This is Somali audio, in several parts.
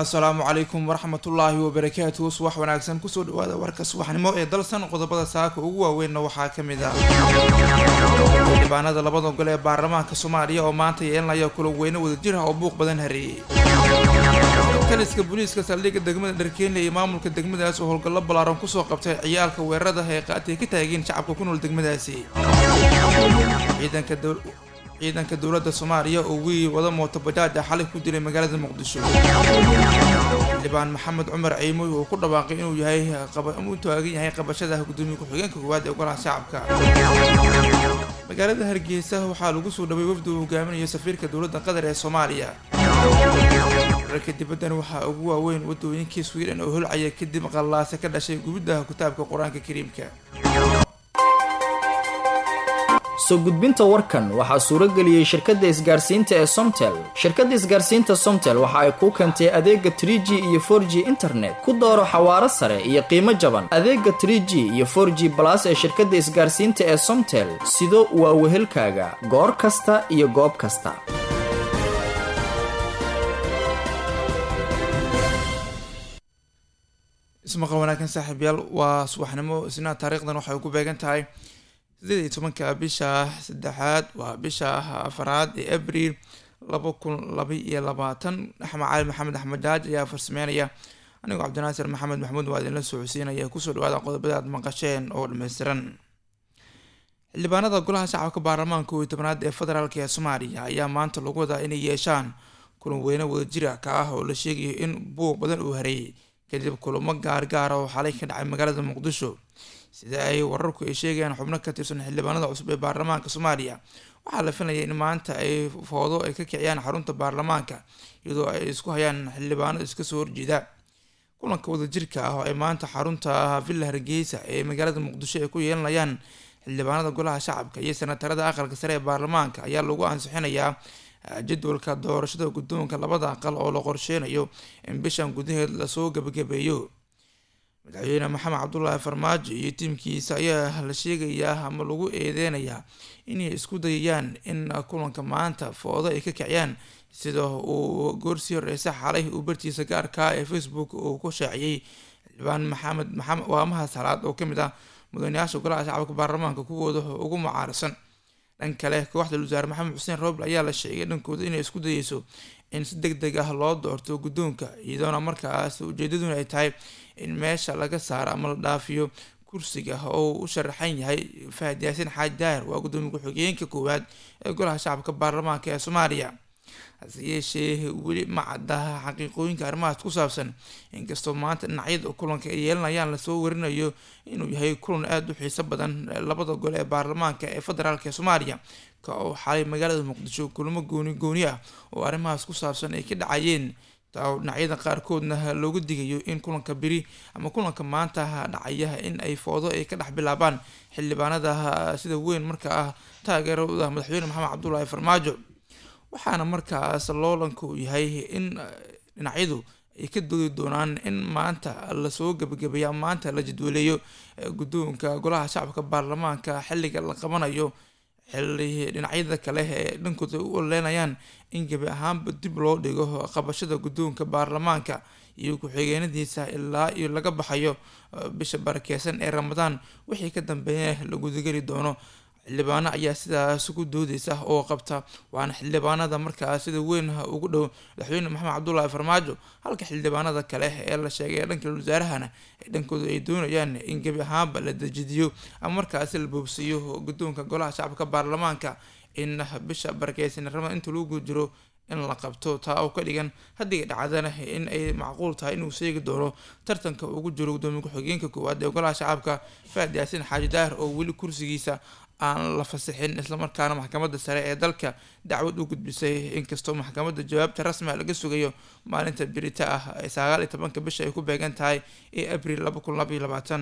assalaamu calaykum waraxmatullaahi wabarakaatuhu subax wanaagsan kusoo dhawaada warka subaxnimo ee dalsan qodobada saaka ugu waaweynna waxaa ka mid ah xildhibaanada labada gol ee baarlamaanka soomaaliya oo maanta yeelanaya kula weyne wadajir ah oo buuq badan hareeyey taliska booliiska saldhigga degmada dharkeenle iyo maamulka degmadaas oo howlgallo ballaaran kusoo qabtay ciyaalka weerarada ee qaatay ka taageen shacabka ku nool degmadaasi ciidanka ciidanka dowladda soomaaliya oo wiil wada mooto bajaaj ah xalay ku dilay magaalada muqdisho xildhibaan maxamed cumar ciimoy uu ku dhawaaqay inuu yahay u taagan yahay qabashada gudoomiye ku-xigeenka koowaad ee golaha shacabka magaalada hargeysa waxaa lagu soo dhaway wafdi uu hogaaminayo safiirka dowladda qatar ee soomaaliya wararka dibaddan waxaa ugu waaweyn wadooyinkii sweden oo holcaya kadib qallaase ka dhashay gubidda kitaabka qur-aanka kariimka soo gudbinta warkan waxaa suuro geliyey shirkadda isgaarsiinta ee somtel shirkadda isgaarsiinta somtel waxa ay kuu keentay adeega trie g iyo for g internet ku dooro xawaaro sare iyo qiimo jaban adeega trie g iyo for g balas ee shirkadda isgaarsiinta ee somtel sido waa wehelkaaga goor kasta iyo goob kasta ismaqal wanaagsan saaxiibyaal waa subaxnimo isna taariikhdan waxay ku beegan tahay sideed iyo tobanka bisha saddexaad waa bisha afaraad ee abriil laba kun laba iyo labaatan axmed cali maxamed axmed jaaj ayaa farsameynaya anigoo cabdinaasir maxamed maxamuud waa idinla socodsiinaya kusoo dhawaada qodobada aad maqasheen oo dhammaystiran xildhibaanada golaha shacabka baarlamaanka kooiyo tobanaad ee federaalk ee soomaaliya ayaa maanta lagu wadaa inay yeeshaan kulan weyne wadajira ka ah oo la sheegayo in buuq badan uu hareeyay kadib kulamo gaargaara oo xalay ka dhacay magaalada muqdisho sida ay wararku ay sheegayaan xubno ka tirsan xildhibaanada cusub ee baarlamaanka soomaaliya waxaa la filayay in maanta ay foodo ay ka kiciyaan xarunta baarlamaanka iyadoo ay isku hayaan xildhibaano iska soo horjeeda kulanka wadajirka ah oo ay maanta xarunta villa hargeysa ee magaalada muqdisho ay ku yeelanayaan xildhibaanada golaha shacabka iyo senatarada aqalka sare ee baarlamaanka ayaa lagu ansixinayaa jadwalka doorashada guddoonka labada aqal oo la qorsheynayo in bishan gudaheed lasoo gabagabeeyo madaxweyne maxamed cabdulaahi farmaajo iyo tiimkiisa ayaa la sheegayaa ama lagu eedeynayaa inay isku dayayaan in kulanka maanta foodo ay ka kiciyaan sida uu goorsii horeysa xalay uu bartiisa gaarkaa ee facebook uu ku shaaciyey xildhibaan maxamed maxamed waamaha salaad oo kamid ah mudanayaasha golaha shacabka baarlamaanka kuwooda ugu mucaarisan dhan kale kooxda wasaare maxamed xuseen roble ayaa la sheegay dhankooda inay isku dayeyso in si deg deg ah loo doorto guddoonka iyadoona markaas ujeedaduna ay tahay in meesha laga saaro ama la dhaafiyo kursiga oo u sharaxan yahay fahad yaasin xaaji daahir waa guddoomiye ku-xigeenka koowaad ee golaha shacabka baarlamaanka ee soomaaliya hase yeeshee weli ma caddaha xaqiiqooyinka arrimahaas ku saabsan inkastoo maanta dhinacyada kulanka ay yeelanayaan lasoo warinayo inuu yahay kulan aada u xiiso badan labada gole ee baarlamaanka ee federaalk ee soomaaliya ka oo xalay magaalada muqdisho kulamo gooni gooni ah oo arrimahaas ku saabsan ay ka dhacayeen taa dhinacyada qaarkoodna loogu digayo in kulanka beri ama kulanka maanta dhacaya in ay foodo ay ka dhex bilaabaan xildhibaanada sida weyn marka ah taageerada madaxweyne maxamed cabdulaahi farmaajo waxaana markaas loolanku yahay in dhinacyadu ay ka doodi doonaan in maanta lasoo gabagabeeya maanta la jadwaleeyo guddoonka golaha shacabka baarlamaanka xilliga la qabanayo xilli dhinacyada kale ee dhankooda u oleynayaan in gebi ahaanba dib loo dhigo qabashada guddoonka baarlamaanka iyo ku-xigeenadiisa ilaa iyo laga baxayo bisha barakeysan ee ramadaan wixii ka dambeeya la gudageli doono xildhibaano ayaa sidaas ku doodeysa oo qabta waana xildhibaanada markaas sida weyn ugu dhow madaxweyne maxamed cabdulaahi farmaajo halka xildhibaanada kale ee la sheegay ee dhanka wasaarahana ee dhankooda ay doonayaan in gebi ahaanba la dejidiyo ama markaasi la boobsiiyo guddoonka golaha shacabka baarlamaanka in bisha barakeysan rama inta lagu jiro in la qabto taa oo ka dhigan haddii dhacdana in ay macquul tahay inuu seegi doono tartanka ugu jiro gudoomiye ku-xigeenka koowaad ee golaha shacabka faad yaasin xaaji daahir oo weli kursigiisa aan la fasixin islamarkaana maxkamadda sare ee dalka dacwad u gudbisay inkastoo maxkamadda jawaabta rasmiga laga sugayo maalinta birita ah ee sagaal iyo tobanka bisha ay ku beegan tahay ee abriil laba kun laba iyo labaatan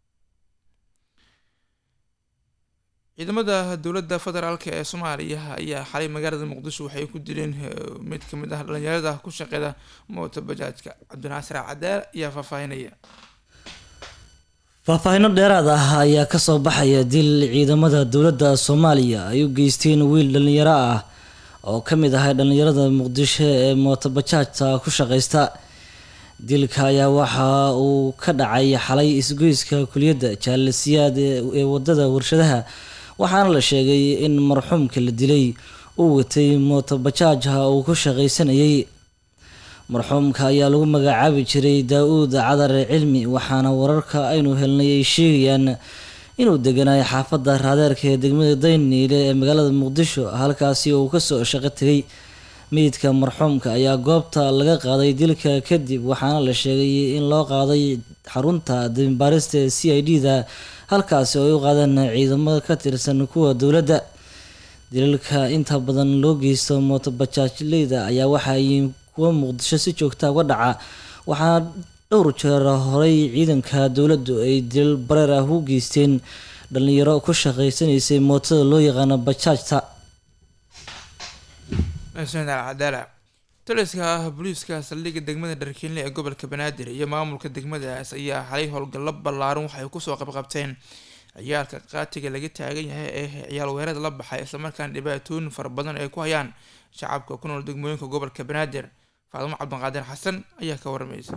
ciidamada dowladda federaalk ee soomaaliya ayaa xalay magaalada muqdisho waxay ku dileen mid kamid ah dhalinyarada ku shaqeeda moota bajaajka cabdinaasir cadaal ayaa faahfaahinaya faahfaahino dheeraad ah ayaa kasoo baxaya dil ciidamada dowladda soomaaliya ay u geysteen wiil dhalinyaro ah oo ka mid ahay dhallinyarada muqdisho ee mootobajaajta ku shaqaysta dilka ayaa waxa uu ka dhacay xalay isgoyska kuliyadda jaalasiyaad ee wadada warshadaha waxaana la sheegay in marxuumka la dilay uu watay mootobajaajha uu ku shaqaysanayay marxuumka ayaa lagu magacaabi jiray daa-uud cadar cilmi waxaana wararka aynu helnay ay sheegayaan inuu deganayo xaafadda raadeerka ee degmada dayniile ee magaalada muqdisho halkaasi uu kasoo shaqo tegay meydka marxuumka ayaa goobta laga qaaday dilka kadib waxaana la sheegay in loo qaaday xarunta dambaarista ee c i d da halkaasi oo ay u qaadeen ciidamada ka tirsan kuwa dowladda dilalka inta badan loo geysto mootobajaajleyda ayaa waxaay kuwa muqdisho si joogta uga dhaca waxaana dhowr jeer horey ciidanka dowladdu ay dilal bareer ah u geysteen dhalinyaro ku shaqaysanaysay mootada loo yaqaano bajaajta cadaala taliska booliiska saldhigga degmada dharkiinle ee gobolka banaadir iyo maamulka degmadaas ayaa xalay howlgallo ballaaran waxay kusoo qabqabteen ciyaalka qaatiga laga taagan yahay ee ciyaal weerada la baxay islamarkaana dhibaatooyin fara badan ay ku hayaan shacabka ku nool degmooyinka gobolka banaadir faadimo cabdiqaadir xasan ayaa ka waramaysa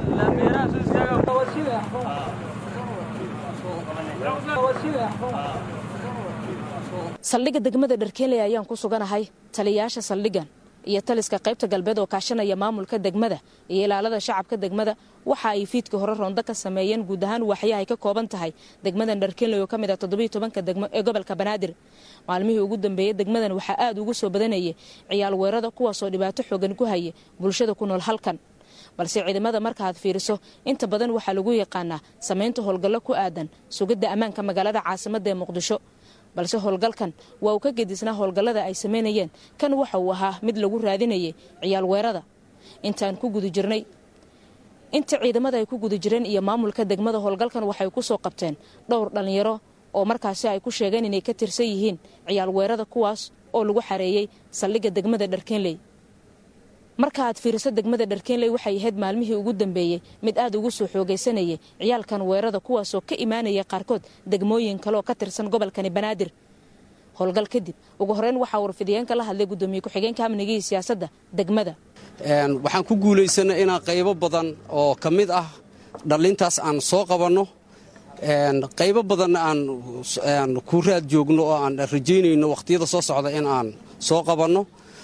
saldhigga degmada dharkeenley ayaan ku suganahay taliyayaasha saldhiggan iyo taliska qaybta galbeed oo kaashanaya maamulka degmada iyo ilaalada shacabka degmada waxa ay fiidkii hore rondo ka sameeyeen guud ahaan waaxyaha ay ka kooban tahay degmadan dharkeenley oo ka mid ah toddobiyo tobanka degmo ee gobolka banaadir maalmihii ugu dambeeyey degmadan waxaa aad ugu soo badanayay ciyaal weerada kuwaasoo dhibaato xoogan ku haya bulshada ku nool halkan balse ciidamada markaaad fiiriso inta badan waxaa lagu yaqaanaa samaynta howlgallo ku aadan sugidda ammaanka magaalada caasimadda ee muqdisho balse howlgalkan waa uu ka gedisnaa howlgallada ay samaynayeen kan waxa uu ahaa mid lagu raadinayay ciyaal weerada intaan ku guda jirnay inta ciidamada ay ku guda jireen iyo maamulka degmada howlgalkan waxay ku soo qabteen dhowr dhallinyaro oo markaasi ay ku sheegeen inay ka tirsan yihiin ciyaal weerada kuwaas oo lagu xareeyey saldhigga degmada dharkeenley marka aad fiiriso degmada dharkeenley waxay ahayd maalmihii ugu dambeeyey mid aad ugu soo xoogaysanayay ciyaalkan weerada kuwaasoo ka imaanaya qaarkood degmooyin kaleoo ka tirsan gobolkani banaadir howlgal kadib ugu horeyn waxaa warfidiyeenka la hadlay gudoomiye ku-xigeenka amnigii siyaasadda degmada waxaan ku guulaysannay inaan qaybo badan oo ka mid ah dhallintaas aan soo qabanno qaybo badanna aan ku raad joogno oo aan rajaynayno wakhtiyada soo socda in aan soo qabanno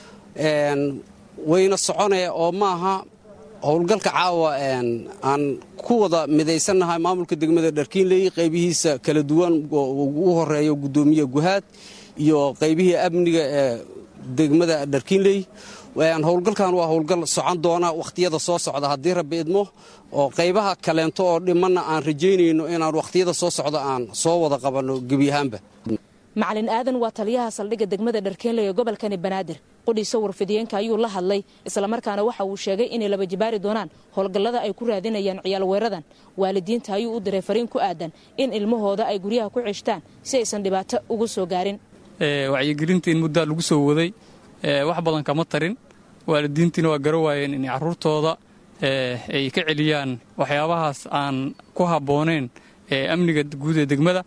wayna soconee oo maaha howlgalka caawa aan ku wada midaysannahay maamulka degmada dharkiinley qaybihiisa kala duwan ugu horeeyo gudoomiye guhaad iyo qaybihii amniga ee degmada dharkiinley howlgalkan waa howlgal socon doona wakhtiyada soo socda haddii rabbi idmo oo qaybaha kaleento oo dhimanna aan rajaynayno inaan wakhtiyada soo socda aan soo wada qabanno gebi ahaanba macalin aadan waa taliyaha saldhigga degmada dharkeenley ee gobolkani banaadir qudhiisa warfidiyeenka ayuu la hadlay islamarkaana waxa uu sheegay inay laba jibaari doonaan howlgallada ay ku raadinayaan ciyaal weeradan waalidiinta ayuu u diray fariin ku aadan in ilmahooda ay guryaha ku ceshtaan si aysan dhibaato ugu soo gaarin wacyigelinta in muddaa lagu soo waday wax badan kama tarin waalidiintiina waa gara waayeen in carruurtooda ay ka celiyaan waxyaabahaas aan ku habbooneyn amniga guud ee degmada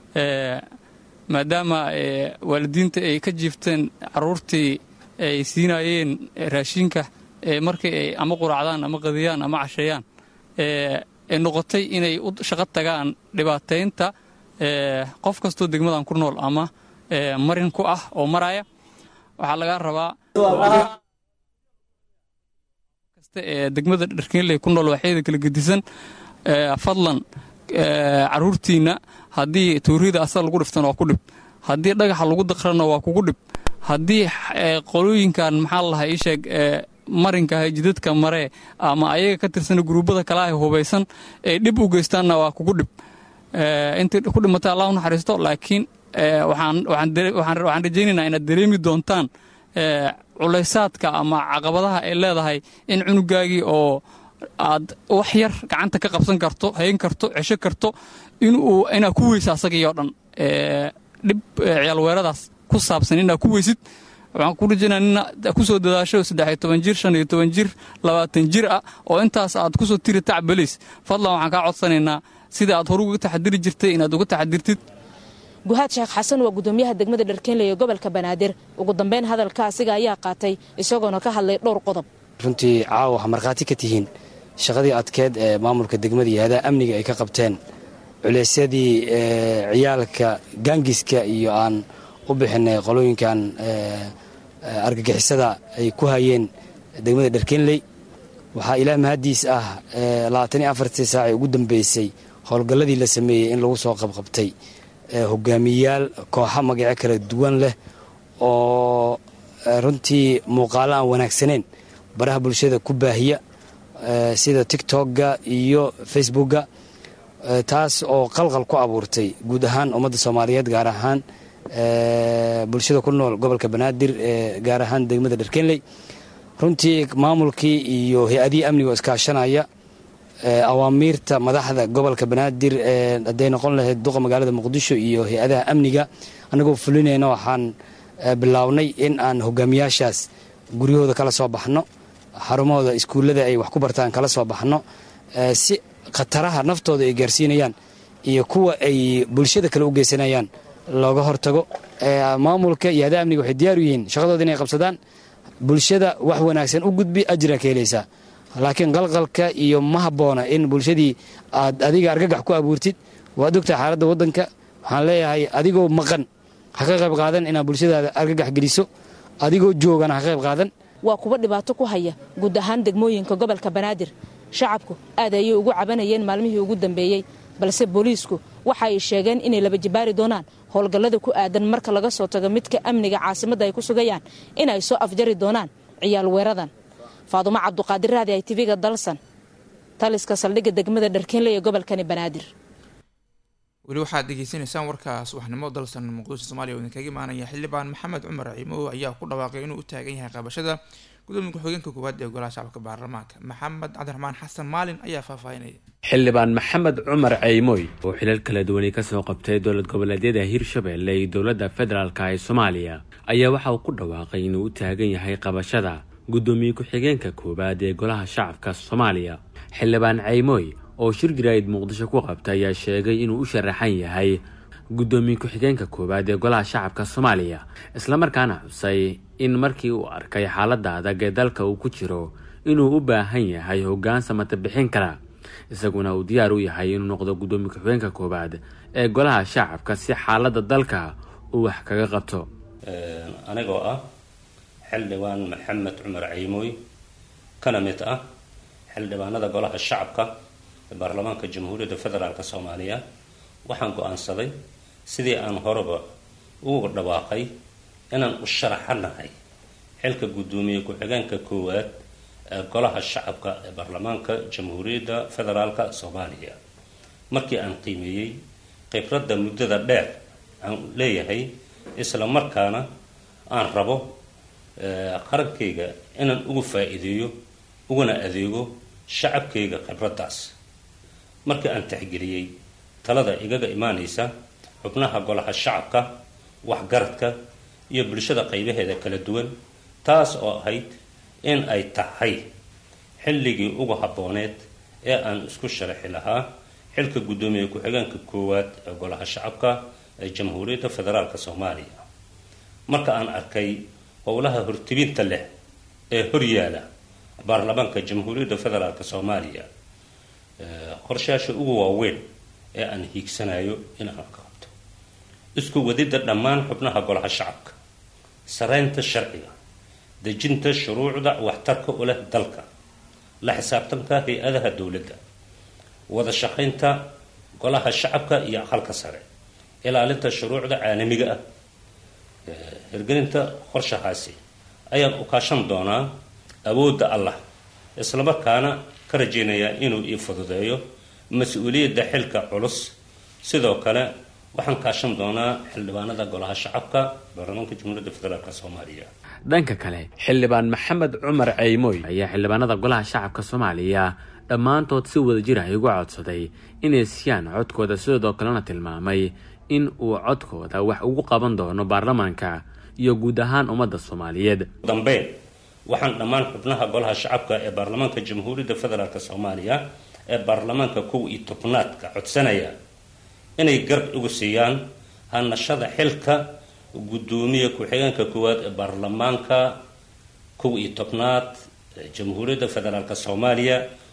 maadaama waalidiinta ay ka jiifteen carruurtii ay siinaayeen raashinka markii ay ama quraacdaan ama qadiyaan ama casheeyaan ay noqotay inay u shaqo tagaan dhibaataynta qof kastoo degmadan ku nool ama marin ku ah oo maraya waxaa laga rabaa kasta ee degmada dharkeenley ku nool waxyada kala gedisan fadlan carruurtiinna haddii tuurida asal lagu dhiftana waa ku dhib haddii dhagaxa lagu daqrana waa kugu dhib haddii qolooyinkan maxaa lalahaa ii sheeg marinka jidadka maree ama ayaga ka tirsana guruubada kale ah hubaysan ay dhib u geystaanna waa kugu dhib intii ku dhimatay allah u naxariisto laakiin waxaan rajaynaynaa inaad dareemi doontaan culaysaadka ama caqabadaha ay leedahay in cunugaagii oo aad wax yar gacanta ka qabsan karto hayn karto cesho karto inuu inaad ku weysa asagii oo dhan dhib ciyaalweeradaas ku saabsan inaad ku weysid waxaan ku rajaynaa ina ku soo dadaasho saddexiyo toban jir shan iyo toban jir labaatan jir ah oo intaas aad ku soo tiri tacbaliis fadlan waxaan kaa codsanaynaa sida aad horu uga taxadiri jirtay inaad uga taxadirtid guhaad sheekh xasan waa gudoomiyaha degmada dharkeenley ee gobolka banaadir ugu dambeyn hadalka asiga ayaa qaatay isagoona ka hadlay dhowr qodob runtii caawa waxaa markhaati ka tihiin shaqadii adkeed ee maamulka degmada iyo hadaha amniga ay ka qabteen culeysyadii ciyaalka gaangiska iyo aan u bixinay qolooyinkan argagixisada ay ku hayeen degmada dharkenley waxaa ilaah mahadiis ah labaatan iyo afartii saacii ugu dambeysay howlgalladii la sameeyey in lagu soo qabqabtay hogaamiyayaal kooxa magacyo kala duwan leh oo runtii muuqaalo aan wanaagsaneyn baraha bulshada ku baahiya sida tictokga iyo facebookga taas oo qalqal ku abuurtay guud ahaan ummadda soomaaliyeed gaar ahaan bulshada ku nool gobolka banaadir gaar ahaan degmada dharkenley runtii maamulkii iyo hay-adihii amniga oo iskaashanaya awaamiirta madaxda gobolka banaadir hadday noqon lahayd duqa magaalada muqdisho iyo hay-adaha amniga annagoo fulinayna waxaan bilownay in aan hogaamiyaashaas guryahooda kala soo baxno xarumahooda iskuullada ay wax ku bartaan kala soo baxno si khataraha naftooda ay gaarsiinayaan iyo kuwa ay bulshada kale u geysanayaan looga hortago maamulka iyo hadaha amniga waxay diyaar u yihiin shaqadooda inay qabsadaan bulshada wax wanaagsan u gudbi ajira ka helaysaa laakiin qalqalka iyo ma habboona in bulshadii aad adiga argagax ku abuurtid waad ogtahay xaaladda waddanka waxaan leeyahay adigoo maqan ha ka qayb qaadan inaad bulshadaada argagax geliso adigoo joogana ha ka qayb qaadan waa kuwa dhibaato ku haya guud ahaan degmooyinka gobolka banaadir shacabku aad ayay ugu cabanayeen maalmihii ugu dambeeyey balse booliisku waxa ay sheegeen inay laba jibaari doonaan howlgallada ku aadan marka laga soo tago midka amniga caasimadda ay ku sugayaan inay soo afjari doonaan ciyaal weeradan faadumo cabduqaadir raadi ay tiviga dalsan taliska saldhigga degmada dharkeenley ee gobolkani banaadir weli waxaad degeysanaysaan warka subaxnimo dalsan muqdisho somaaliya oo idinkaga imaanaya xildhibaan maxamed cumar ciimo ayaa ku dhawaaqay inuu u taagan yahay qabashada gudoomiya ku-xigeenka koowaad ee golaha shacabka baarlamaanka maxamed cabdiraxmaan xasan maalin ayaa faahfaahinaya xildhibaan maxamed cumar ceymoy oo xilal kala duwani kasoo qabtay dowlad goboleedyada hirshabelle iyo dowladda federaalka ee soomaaliya ayaa waxa uu ku dhawaaqay inuu u taagan yahay qabashada gudoomiye ku-xigeenka koowaad ee golaha shacabka soomaaliya xildhibaan ceymoy oo shir jaraa'id muqdisho ku qabta ayaa sheegay inuu u sharaxan yahay gudoomiye ku-xigeenka koowaad ee golaha shacabka soomaaliya islamarkaana xusay in markii uu arkay xaaladda adag ee dalka uu ku jiro inuu u baahan yahay hoggaan samata bixin kara isaguna uu diyaar u yahay inuu noqdo gudoomiye ku-xigeenka koowaad ee golaha shacabka si xaaladda dalka uu wax kaga qabto anigoo ah xildhibaan maxamed cumar ceymoy kana mid ah xildhibaanada golaha shacabka ee baarlamaanka jamhuuriyadda federaalk soomaaliya waxaan go-aansaday sidii aan horeba ugu dhawaaqay inaan u sharaxanahay xilka guddoomiye ku-xigeenka koowaad ee golaha shacabka ee baarlamaanka jamhuuriyadda federaalk soomaaliya markii aan qiimeeyey khibradda muddada dheer aan leeyahay isla markaana aan rabo qarankayga inaan ugu faa-iideeyo uguna adeego shacabkayga khibraddaas markii aan taxgeliyey talada igaga imaanaysa xubnaha golaha shacabka waxgaradka iyo bulshada qaybaheeda kala duwan taas oo ahayd in ay tahay xilligii ugu habbooneed ee aan isku sharaxi lahaa xilka guddoomiye ku-xigeenka koowaad ee golaha shacabka ee jamhuuriyadda federaalk soomaaliya marka aan arkay howlaha hortibinta leh ee horyaala baarlamaanka jamhuuriyadda federaalk soomaaliya qorshayaasha ugu waaweyn ee aan hiigsanayo in aan ka qabto isku wadidda dhammaan xubnaha golaha shacabka sareynta sharciga dejinta shuruucda waxtarka u leh dalka la xisaabtanka hay-adaha dowladda wada shaqaynta golaha shacabka iyo aqalka sare ilaalinta shuruucda caalamiga ah hirgelinta qorshahaasi ayaan u kaashan doonaa awoodda allah islamarkaana ka rajaynayaa inuu ii fududeeyo mas-uuliyadda xilka culus sidoo kale waxaan kaashan doonaa xildhibaanada golaha shacabka baarlamaanka jamhuuriyadda federaalk soomaaliya dhanka kale xildhibaan maxamed cumar ceymoy ayaa xildhibaanada golaha shacabka soomaaliya dhammaantood si wada jir ah ugu codsaday inay siyaan codkooda sidoo kalena tilmaamay in uu codkooda wax ugu qaban doono baarlamaanka iyo guud ahaan ummadda soomaaliyeed dambeyn waxaan dhammaan xubnaha golaha shacabka ee baarlamaanka jamhuuriyadda federaalk soomaaliya ee baarlamaanka kow iyo tobnaadka codsanaya inay garab ugu siiyaan hanashada xilka guddoomiye ku-xigeenka koowaad ee baarlamaanka kow iyo tobnaad ee jamhuuriyadda federaalk soomaaliya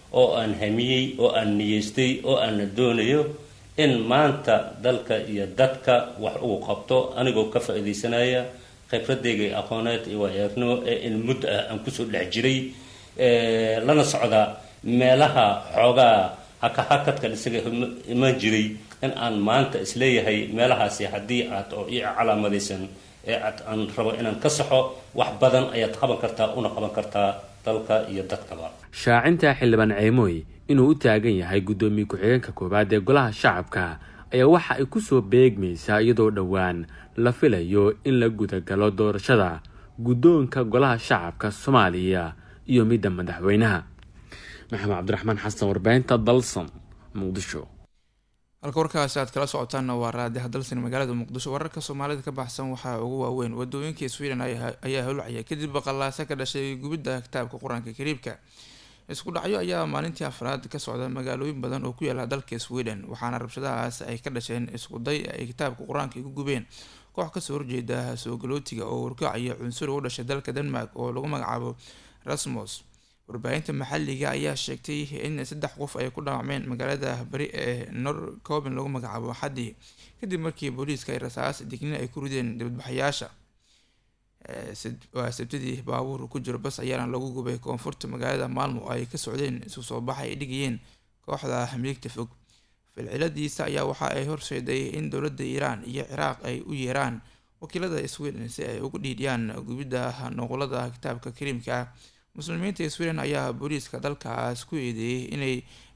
oo aan hamiyey oo aan niyeystay oo aan doonayo in maanta dalka iyo dadka wax uu qabto anigoo ka faa'iidaysanaya khibradeyga aqooneed iyo waayagnimo ee in muddo ah aan kusoo dhex jiray lana socda meelaha xoogaa hakahakadkan isaga iman jiray in aan maanta isleeyahay meelahaasi haddii aad oo ii calaamadaysan ee aad aan rabo inaan ka saxo wax badan ayaad qaban kartaa una qaban kartaa dalka iyo dadkaba shaacinta xildhibaan ceymooy inuu u taagan yahay guddoomiye ku-xigeenka koowaad ee golaha shacabka ayaa waxa ay kusoo beegmaysaa iyadoo dhowaan la filayo in la gudagalo doorashada guddoonka golaha shacabka soomaaliya iyo midda madaxweynaha maxamed cabdiraxmaan xasan warbaahinta dalsan muqdisho halka warkaasi aad kala socotaanna waa raadiha dalsan magaalada muqdisho wararka soomaalida ka baxsan waxaa ugu waaweyn wadooyinkii sweden ayaa holwacya kadib baqalaasa ka dhashay gubidda kitaabka qur-aanka kariibka isku dhacyo ayaa maalintii afraad ka socda magaalooyin badan oo ku yaala dalka sweden waxaana rabshadahaas ay ka dhasheen iskuday ay kitaabka qur-aanka ku gubeen koox kasoo horjeeda soo galootiga oo warkacaya cunsuri u dhashay dalka denmark oo lagu magacaabo rasmus warbaahinta maxaliga ayaa sheegtay in saddex qof ay ku dhaawacmeen magaalada bari ee norcoben lagu magacaabo xadii kadib markii booliiska ay rasaas dignin ay ku rideen dibadbaxayaasha waa sabtidii baabuur ku jiro bas ayaana lagu gubay koonfurta magaalada maalmo ay ka socdeen isu soo baxa ay dhigayeen kooxda miligta fog filciladiisa ayaa waxa ay horseeday in dowladda iiraan iyo ciraaq ay u yeeraan wakiilada sweden si ay ugu dhiidhiyaan gubidda noqolada kitaabka kariimka ah muslimiinta sweden ayaa booliiska dalkaas ku eedeeyey inay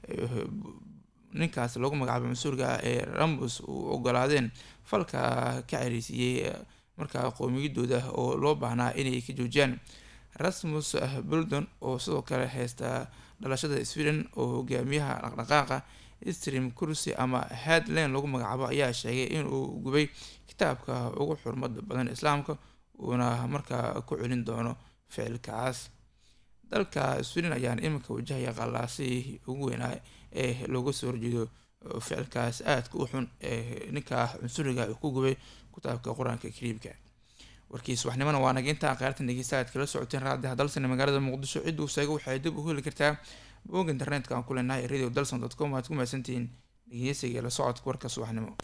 ninkaas lagu magacaabo mas-uulka ee rambus u ogolaadeen falka ka cereysiiyey markaa qowmiyadooda oo loo baahnaa inay ka joojiyaan rasmus buldon oo sidoo kale heysta dhalashada sweden oo hogaamiyaha dhaqdhaqaaqa stream kursi ama headland lagu magacaabo ayaa sheegay inuu gubay kitaabka ugu xurmada badan islaamka uuna markaa ku celin doono ficilkaas dalka sweden ayaan iminka wajahaya qalaasihii ugu weynaa ee looga soo horjeedo ficilkaas aadka u xun ee ninka cunsuriga ku gubay kitaabka qur-aanka kariibka warkii subaxnimona waa naga intaa qaartan dhegeysta aad kala socoteen raadiha dalsan magaalada muqdisho cidduu seego waxay dib u heli kartaa bog internetka aan ku leenahay radio dalson dot com aad ku mahadsantihiin dhegeysiga la socodka warka subaxnimo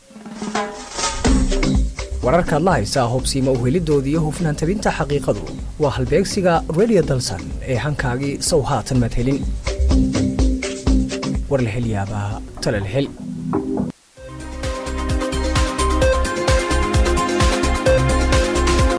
wararkaad la haysaa hubsiima uhelidoodii hufnaan tabinta xaqiiqadu waa halbeegsiga radio dalsan ee hankaagii sow haatan maad helin war la hel yaabaa tale la hel